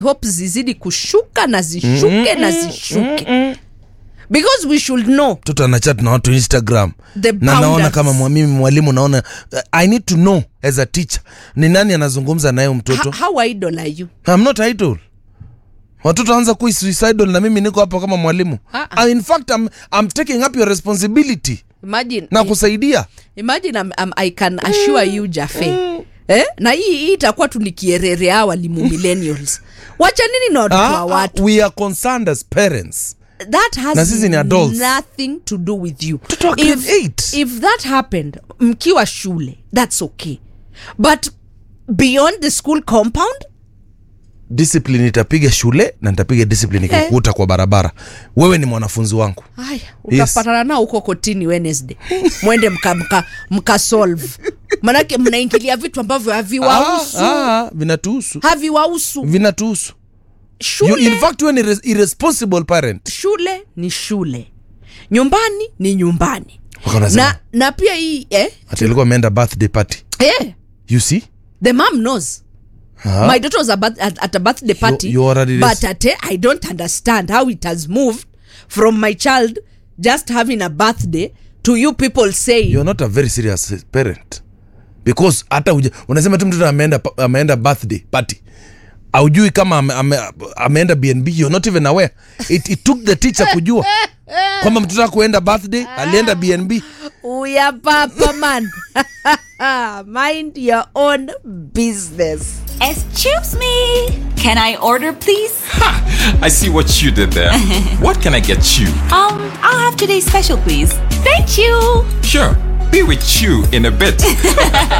hope zizidi kushuka na zishuke na zishuke because we should know mtoto anachat na watu instagram The na naona boundaries. kama mwa- mimi mwalimu naona uh, i need to know as a teacher ni nani anazungumza naye mtoto how, how idle are you I'm not idle watoto anza kuwa suicidal na mimi niko hapo kama mwalimu Ah, ah. uh, in fact I'm, I'm taking up your responsibility imagine na kusaidia imagine I'm, I'm, i can assure you jafe eh? na hii hii itakuwa tu ni kierere hawa walimu millennials wacha nini na watoto wa Ah, watu we are concerned as parents that has Na sisi ni adults. nothing to do with you Mtoto wa if, grade eight. if that happened mkiwa shule that's okay but beyond the school compound discipline itapiga shule na nitapiga discipline ikikukuta kwa barabara wewe ni mwanafunzi wangu haya utapatana nao huko kotini wednesday mwende mka, mka, mka solve manake mnaingilia vitu ambavyo haviwahusu Ah, ah, vinatuhusu haviwahusu vinatuhusu you, shule, in fact wewe ni res- irresponsible parent shule ni shule nyumbani ni nyumbani Wako wanasema, na, na pia hii eh, ati alikuwa ameenda birthday party eh, you see the mom knows Ah. my daughter was a birth, at, at a birthday party you already but at, i don't understand how it has moved from my child just having a birthday to you people saying you're not a very serious parent because hata uja, unasema tu mtoto ameenda pa- ameenda birthday party aujui kama ame, ame, ameenda bnb you're not even aware it, it took the teacher kujua kwamba mtoto akuenda birthday alienda bnb uya papa man mind your own business Excuse me. Can I order, please? I see what you did there. what can I get you? Um, I'll have today's special, please. Thank you. Sure, be with you in a bit.